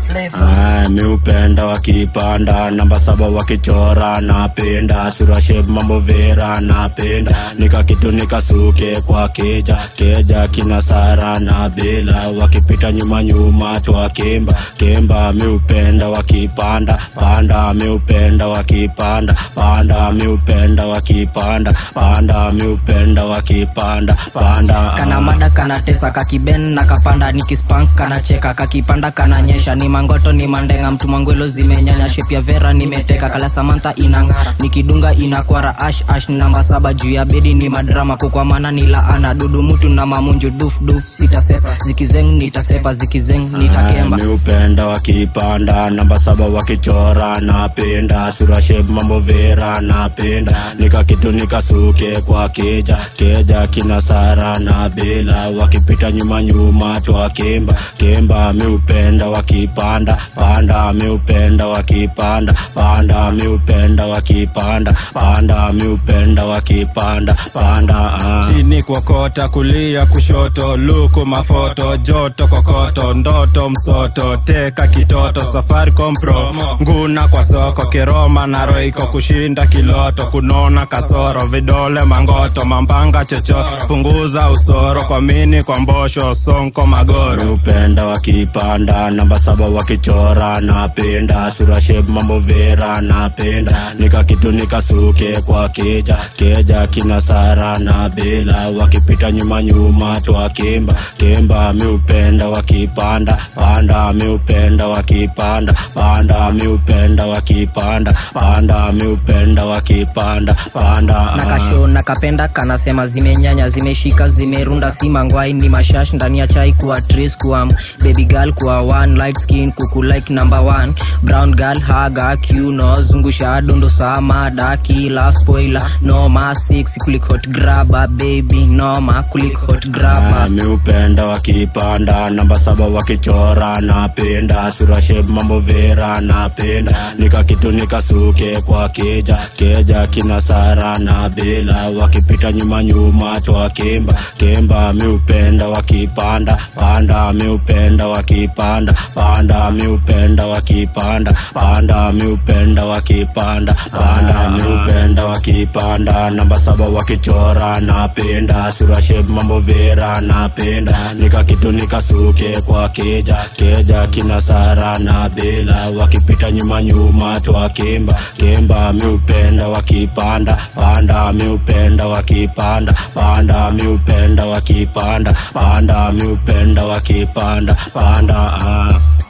Ah, mi upenda wakipanda namba saba wakichora napenda sura shape mambo vera napenda nika kitu nikasuke kwa keja keja kina sara na bela wakipita nyuma nyuma twa kemba kemba mi upenda wakipanda panda mi upenda wakipanda panda mi upenda wakipanda panda mi upenda wakipanda panda kana ah. mada kana tesa kakiben na kapanda nikispank kana cheka kakipanda kana nyesha ni mangoto ni mandenga mtu mangwelo zimenyanya shep ya vera nimeteka kala samantha inang'ara nikidunga inakwara ash ash namba saba juu ya bedi ni madrama kukwamana ni laana dudu mutu na mamunju duf duf sitasepa zikizeng nitasepa zikizeng nitakemba mi upenda wakipanda namba saba wakichora napenda sura shape mambo vera napenda nika kitu nikasuke kwa keja keja kina sara na bela wakipita nyuma nyuma twa kemba kemba mi upenda wakipanda panda mi upenda wakipanda panda mi upenda wakipanda panda mi upenda wakipanda panda ah. chini kuokota kulia kushoto luku mafoto joto kokoto ndoto msoto teka kitoto safari kompro nguna kwa soko kiroma na roiko kushinda kiloto kunona kasoro vidole mangoto mambanga chocho punguza usoro kwa mini kwa mbosho sonko magoro upenda wakipanda namba saba wakichora napenda sura shape mambo vera napenda nika kitu nikasuke kwa keja keja kina sara na bela wakipita nyuma nyuma twa kemba kemba mi upenda wakipanda panda mi upenda wakipanda panda mi upenda wakipanda panda mi upenda wakipanda panda na ah. kasho na kapenda kanasema zimenyanya zimeshika zimerunda si mangwai ni mashash ndani ya chai kuwa tris kuwa baby girl kuwa one light skin kuku like number one brown girl haga kiuno zungusha dondo samada kila spoiler noma six kulik hot grabber baby noma kulik hot grabber mi upenda wakipanda namba saba wakichora napenda sura shape mambo vera napenda nika kitu nikasuke kwa keja keja kina sara na bela wakipita nyuma nyuma twa kemba kemba mi upenda wakipanda panda mi upenda wakipanda panda mi upenda wakipanda panda mi upenda wakipanda panda mi upenda wakipanda namba saba wakichora napenda sura shape mambo vera napenda nika kitu nikasuke kwa keja keja kina sara na bela wakipita nyuma nyuma twa kemba kemba mi upenda wakipanda panda mi upenda wakipanda panda mi upenda wakipanda panda mi upenda wakipanda panda ah.